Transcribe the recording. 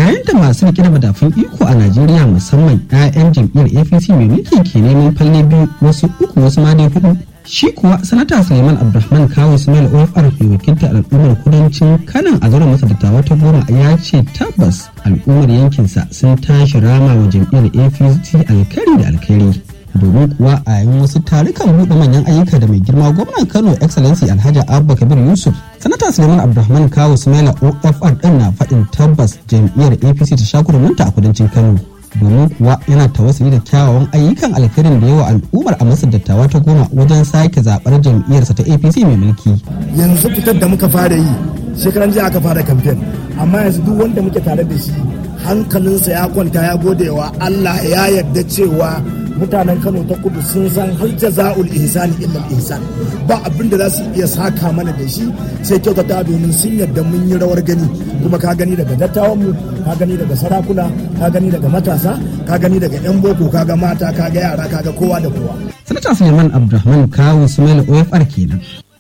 yayin da masu rike da madafun iko a najeriya musamman 'ya'yan jam'iyyar apc mai mulki ke neman falle biyu wasu uku wasu ma dai hudu shi kuwa sanata suleiman abdulrahman kawo ismail ofr mai wakilta al'ummar kudancin kanan a zauren masa dattawa ta goma ya ce tabbas al'ummar yankinsa sun tashi rama wa jam'iyyar apc alkari da alkhairi domin kuwa a yayin wasu tarukan buɗe manyan ayyuka da mai girma gwamnan kano excellency alhaji abba kabir yusuf sanata suleiman abdulrahman kawo sumaila ofr din na faɗin tabbas jam'iyyar apc ta sha a kudancin kano domin kuwa yana tawassuli da kyawawan ayyukan alkhairin da yawa al'ummar a masar dattawa ta goma wajen sake zaɓar jam'iyyarsa ta apc mai mulki yanzu fitar da muka fara yi shekaran jiya aka fara kamfen amma yanzu duk wanda muke tare da shi hankalinsa ya kwanta ya gode wa allah ya yarda cewa mutanen kano ta kudu sun san har jaza'ul ihsani illa ihsan ba abin da za su iya saka mana da shi sai kyautata domin sun yarda mun yi rawar gani kuma ka gani daga dattawan mu ka gani daga sarakuna ka gani daga matasa ka gani daga yan boko ka ga mata ka ga yara ka ga kowa da kowa sanata suleiman abdulrahman kawo sumaila ofr kenan